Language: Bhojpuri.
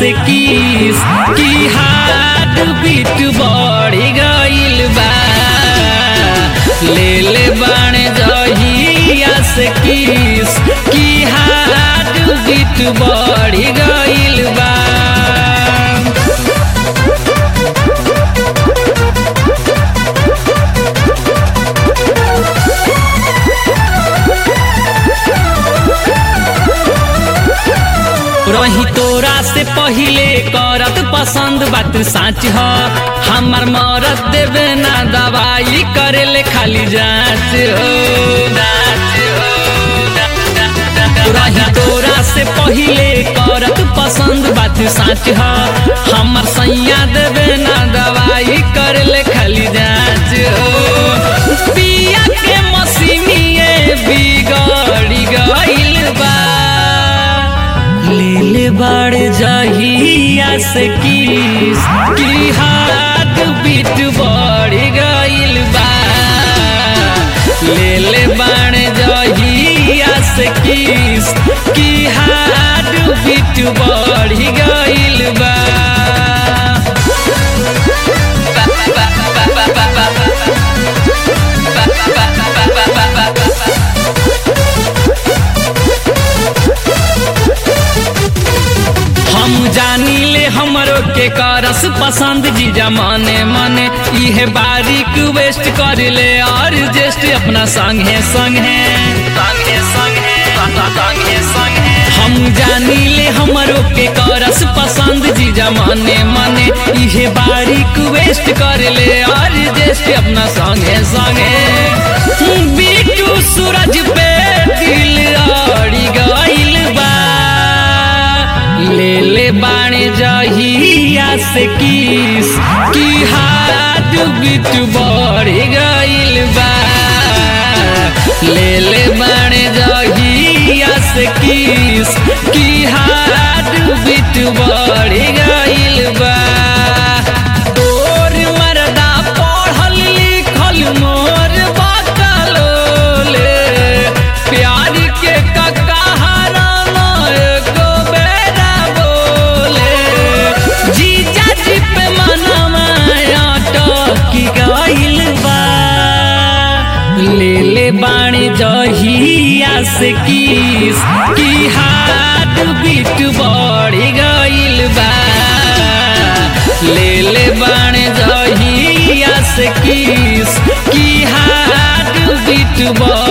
से किस की हाथ बीट बढ़ गइल बा ले ले बाणे जहिया से किस की हाथ बीट बढ़ गइल बा रही तोरा से पहिले करत पसंद बात साच ह हमार मरद देवे ना दवाई करेले खाली जांच हो रही तोरा से पहिले करत पसंद बात साच ह हमार सैया देवे ना दवाई करेले खाली जांच हो पिया के मसीनिए बिगड़ी गइल बा ले बड़ जहिया से किस की हाथ बीट बढ़ गइल बा ले ले बड़ जहिया से किस की हाथ बीट बढ़ गइल बा हम जानी ले हमरो के करस पसंद जीजा माने माने इहे बारीक वेस्ट कर ले और जेस्ट अपना संगे संगे संगे संगे संगे संगे हम जानी ले हमरो के करस पसंद जीजा माने माने इहे बारीक वेस्ट कर ले और जेस्ट अपना संगे संगे बीटू सूरज पे दिल अड़ी गइल बा ले ले बाणे जहिया से किस की हाथ बीत बढ़ गइल बा ले ले बाणे जहिया से किस की हाथ बीत बढ़ गइल बा तोर मरदा पढ़ल लिखल मोर बकलोले प्यार के ककहरा एको बेरा बोले जीजा जी पे मनवा अटकी गइल बा ले ले बाणी जहिया से किस की हाथ बीट बढ़ गइल बा ले ले बाणे जहिया से किस की हाथ बीट बढ़